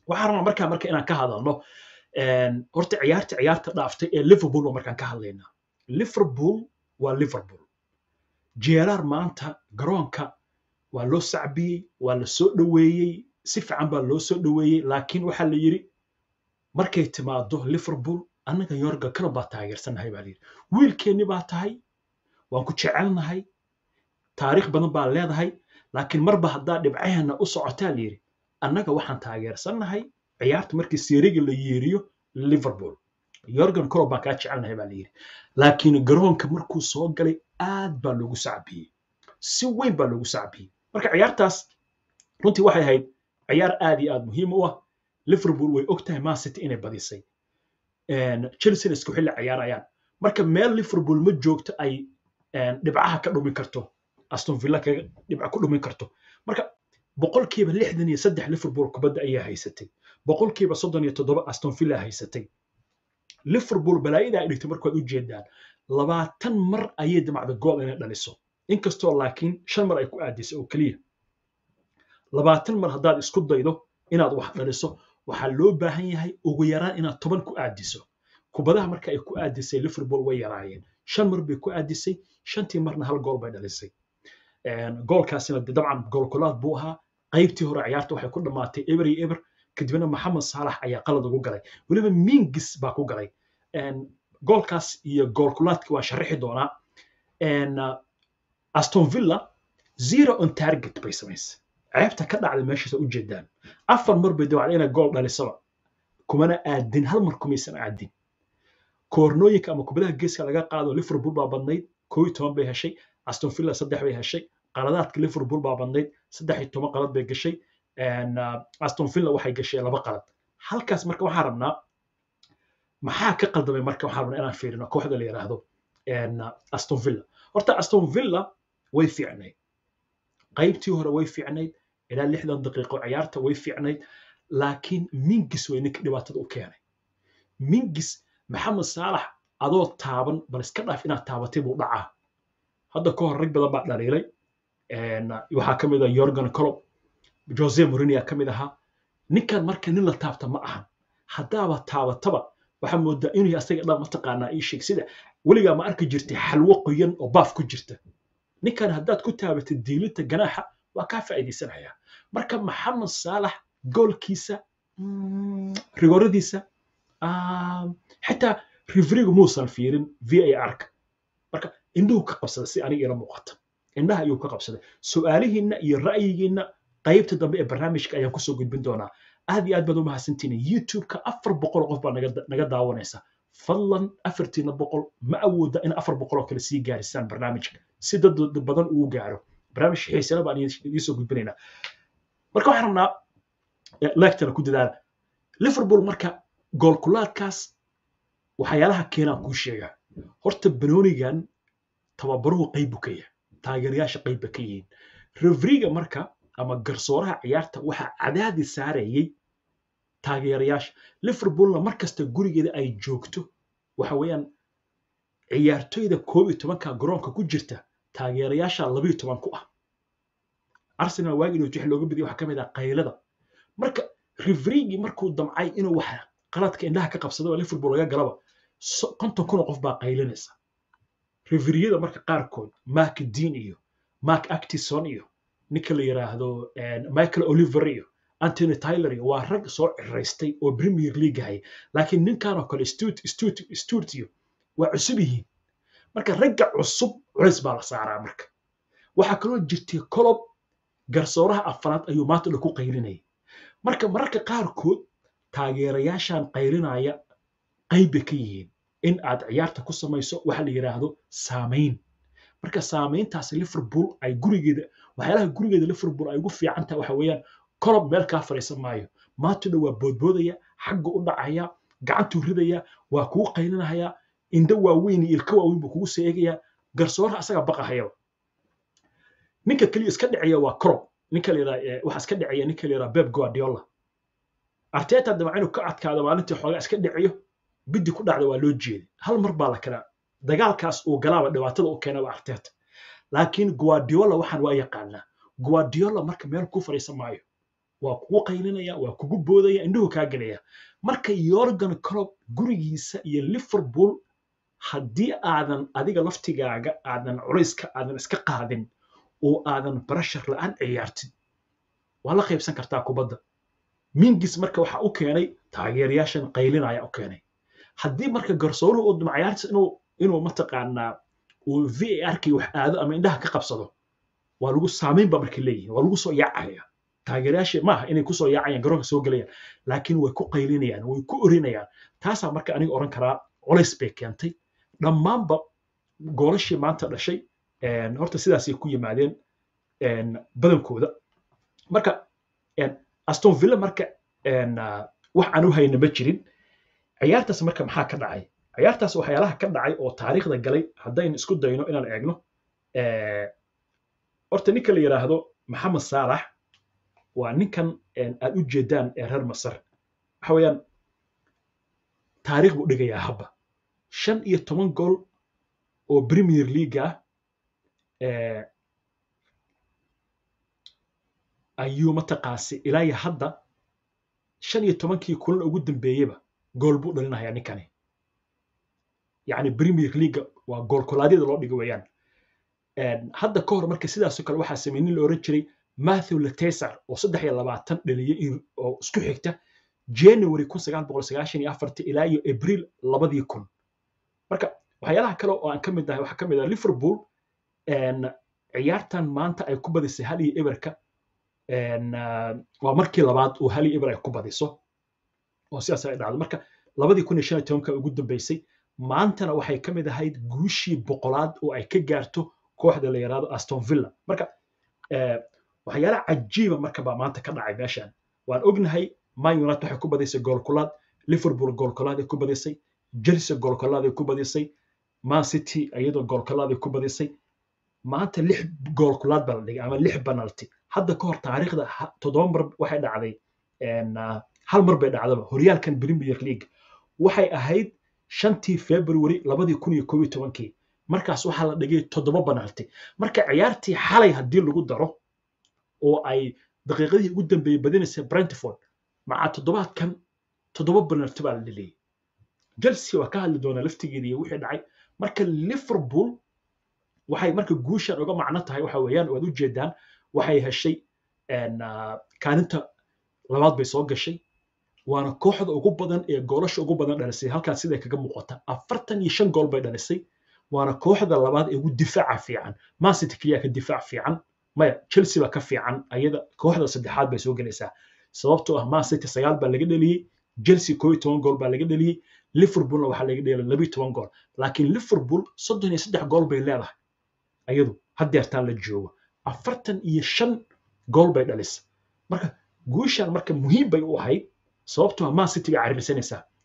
waxaan rabnaa markaa marka inaan ka hadalno horta ciyaarta ciyaarta dhaaftay ee liverpool waa markaan ka hadlaynaa liverpool waa liverpool jeeraar maanta garoonka waa loo sacbiyey waa la soo dhoweeyey si fiican baa loo soo dhoweeyey laakiin waxaa la yidhi markay timaado liverpool annaga yorga kalo baa taageersannahay baa layidhi wiilkeenni baa tahay waan ku jecelnahay taariikh badan baa leedahay laakiin marba haddaa dhibcaheena u socotaa layidhi annaga waxaan taageersannahay ciyaarta markii seeriga la yeeriyo liverpool yorgan kalo baan kaa jecelnahay baa layidhi laakiin garoonka markuu soo galay aad baa loogu sacbiyey si weyn baa loogu sacbiyey marka ciyaartaas runtii waxay ahayd ciyaar aad iyo aad muhiim u ah liverpool way og tahay man city inay badisay chelsea isku xilli ciyaarayaan marka meel liverpool ma joogto ay dhibcaha ka dhumin karto aston villa kaga dhibca ku dhumin karto marka boqolkiiba lixdan iyo saddex liverpool kubadda ayaa haysatay boqolkiiba soddon iyo toddoba aston villa haysatay liverpool balaayada ay dhigtay markaad u jeedaan labaatan mar ayay damacda gool inay dhaliso inkastoo laakiin shan mar ay ku aadisay oo keliya labaatan mar haddaad isku daydo inaad wax dhaliso waxaa loo baahan yahay ugu yaraan inaad toban ku aadiso kubadaha marka ay ku aadisay liverpool way yaraayeen shan mar bay ku aadisay shantii marna hal gool bay dhalisay goolkaasina dabcan goolkulaad buu ahaa qaybtii hore ciyaarta waxay ku dhammaatay eber iyo eber kadibna maxamed saalax ayaa qalad ugu galay weliba mingis baa ku galay goolkaas iyo goolkulaadki waa sharaxi doonaa aston villa zero on target bay samaysay ceebta ka dhacday meeshaasa u jeedaan afar mar bay dawacda inay gool dhalisaba kumana aadin hal mar kumaysan aadin koornooyinka ama kubadaha geeska laga qaado liverpool baa badnayd koo iyo toban bay heshay aston villa saddex bay heshay qaladaadka liverpool baa badnayd saddex iyo toban qalad bay gashay aston villa waxay gashay laba qalad halkaas marka waxaan rabnaa maxaa ka qaldamay marka waxaan rabnaa inaan fiirino kooxda la yidhaahdo aston villa horta aston villa way fiicnayd qaybtii hore way fiicnayd ilaa lixdan daqiiqo ciyaarta way fiicnayd laakiin mingis way ninka dhibaatada u keenay mingis maxamed saalax adoo taaban bal iska dhaaf inaad taabatay buu dhacaa hadda ka hor rag badan baa dhaliilay waxaa ka mid ah yorgan colob jose morinia ka mid ahaa ninkan marka nin la taabta ma ahan haddaaba taabataba waxaa moodaa inuu asaga dhan mataqaanaa ii sheeg sida weligaa ma arki jirtay xalwo qoyan oo baaf ku jirta ninkan haddaad ku taabatid diilinta ganaaxa waa kaa faa'iidaysanaya marka maxamed saalax goolkiisa rigoradiisa xitaa rifrigu muusan fiirin v a r-ka marka indhuhu ka qabsaday si aniga ila muuqata indhaha ayuu ka qabsaday su'aalihiinna iyo ra'yigiinna qaybta dambe ee barnaamijka ayaan kusoo gudbin doonaa aad iyo aad baad u mahadsantihiin youtube-ka afar boqol qof baa naga daawanaysa fadlan afartiina boqol ma awooda in afar boqol oo kale sii gaarisaan barnaamijka si dad badan uu gaaro barnaamij xiisana baan idiin soo gudbinaynaa marka waxaan rabnaa lectana ku dadaala liverpool marka goolkulaadkaas waxyaalaha keenaan kuu sheegaa horta banoonigan tababaruhu qaybu ka yahay taageerayaasha qayba ka yihiin refriga marka ama garsooraha ciyaarta waxaa cadaadi saarayay taageerayaasha liverpoolna mar kasta gurigeeda ay joogto waxa weeyaan ciyaartoyda koob iyo tobanka garoonka ku jirta taageerayaasha labayo toban ku ah arsenal waagii dhowt wixii looga badiyay waxaa ka mid ah qaylada marka refrigii markuu damcay inuu wax qaladka indhaha ka qabsado oo liverpool laga galaba konton kun oo qof baa qaylinaysa referiyada marka qaarkood mark dean iyo mark actison iyo ninka la yiraahdo michael oliver iyo antony tyler iyo waa rag soo ciraystay oo premier league hay laakiin ninkan oo kale sturt iyo waa cusub yihiin marka ragga cusub culays baa la saaraa marka waxaa kaloo jirtay colob garsooraha afraad ayuu maanta dhan ku qaylinayay marka mararka qaarkood taageerayaashan qaylinaya qaybbay ka yihiin in aad ciyaarta ku samayso waxa la yidhaahdo saamayn marka saamayntaas liverpool ay gurigeeda waxyaalaha gurigeeda liverpool ay ugu fiican tahay waxa weeyaan colob meel kaa fadhiisan maayo maanta dhan waa boodboodaya xagga u dhacaya gacantuu ridaya waa kugu qaylinaya indho waaweyn iyo ilka waaweyn buu kugu soo eegaya garsooraha asaga baqahayaba ninka keliya iska dhicaya waa colob ninka la yidhaha waxa iska dhicaya ninka la yidhaha beb guardiola arteta dabca inuu ka adkaado maalintii xoogaa iska dhiciyo biddi ku dhacda waa loo jeeday hal mar baa la kala dagaalkaas uu galaaba dhibaatada u keena waa arteta laakiin guardiola waxaan waa yaqaanaa guardiola marka meel ku fadhiisan maayo waa kugu qaylinaya waa kugu boodaya indhuhu kaa gelaya marka yorgan clob gurigiisa iyo liverpool haddii aadan adiga laftigaaga aadan culayska aadan iska qaadin oo aadan barashar la'aan ciyaartid waa la qaybsan kartaa kubadda mingis marka waxa u keenay taageerayaashan qaylinaya u keenay haddii marka garsooruhu uu ciyaarta inuu inuu mataqaanaa uu v a r kii wax aado ama indhaha ka qabsado waa lagu saamayn ba marka leeyihin waa lagu soo yaacaya taageerayaasha maaha inay kusoo yaacayaan garoonka soo gelayaan laakiin way ku qaylinayaan way ku orinayaan taasaa marka aniga oran karaa culays bay keentay dhammaanba goolashii maanta dhashay horta sidaasay ku yimaadeen badankooda marka aston villa marka wax aan u hayna ma jirin ciyaartaas marka maxaa ka dhacay ciyaartaas waxyaalaha ka dhacay oo taariikhda galay haddaynu isku dayno inaan eegno horta ninka la yidhaahdo maxamed saalax waa ninkan aad u jeedaan ee reer masar waxa weeyaan taariikh buu dhigayaa habba shan iyo toban gool oo premier league ah ayuu mataqaasi ilaa iyo hadda shan iyo tobankii kulan ugu dambeeyeyba gool buu dhalinayaa ninkani yacni premier league waa gool kolaadyada loo dhigo weeyaan hadda ka hor marka sidaasoo kale waxaa sameeyey nin la oran jiray matthew latesar oo saddex iyo labaatan dhaliyey oo isku xigta january kun sagaal boqol sagaashan iyo afarti ilaa iyo abriil labadii kun marka waxyaalaha kale oo aan ka mid ahay waxaa ka mid ah liverpool ciyaartan maanta ay ku badisay hal iyo eberka waa markii labaad oo hal iyo eber ay ku badiso oo sidaas ay dhacdo marka labadii kun iyo shan iyo tobanka ugu dambeysay maantana waxay ka mid ahayd guushii boqolaad oo ay ka gaarto kooxda la yaraado aston villa marka waxyaala cajiiba marka baa maanta ka dhacay meeshan waan ognahay man united waxay ku badisay goolkulaad liverpool goolkulaad ay ku badisay chelsea goolkulaad ay ku badisay man city iyadoo goolkulaad ay ku badisay maanta lix goolkulaad baa la dhigay ama lix penalty hadda ka hor taariikhda toddoba mar waxay dhacday hal mar bay dhacdaba horyaalkan premier league waxay ahayd shantii february labadii kun iyo koob iyo tobankii markaas waxaa la dhigay toddoba penalty marka ciyaartii xalay haddii lagu daro oo ay daqiiqadii ugu dambeeyey badinaysay brentford maca toddobaadkan toddoba penalty baa la dhiliyey chelsea waa ka hadli doonaa laftigeeda iyo wixii dhacay marka liverpool waxay marka guushan uga macno tahay waxa weeyaan waad u jeedaan waxay heshay kaalinta labaad bay soo gashay waana kooxda ugu badan ee goolasha ugu badan dhalisay halkaas siday kaga muuqata afartan iyo shan gool bay dhalisay waana kooxda labaad ee ugu difaaca fiican mancity keliya ka difaac fiican maya chelsea baa ka fiican ayada kooxda saddexaad bay soo gelaysaa sababtoo ah mancity sagaal baa laga dheliyey chelsea koo iyo toban gool baa laga dheliyey liverpoolna waxaa laga dheliyay labiyo toban gool laakiin liverpool soddon iyo saddex gool bay leedahay ayadu haddeertaan la joogo afartan iyo shan gool bay dhalisa marka guushan marka muhiim bay u ahayd sababtoo ah man city bay caririsanaysaa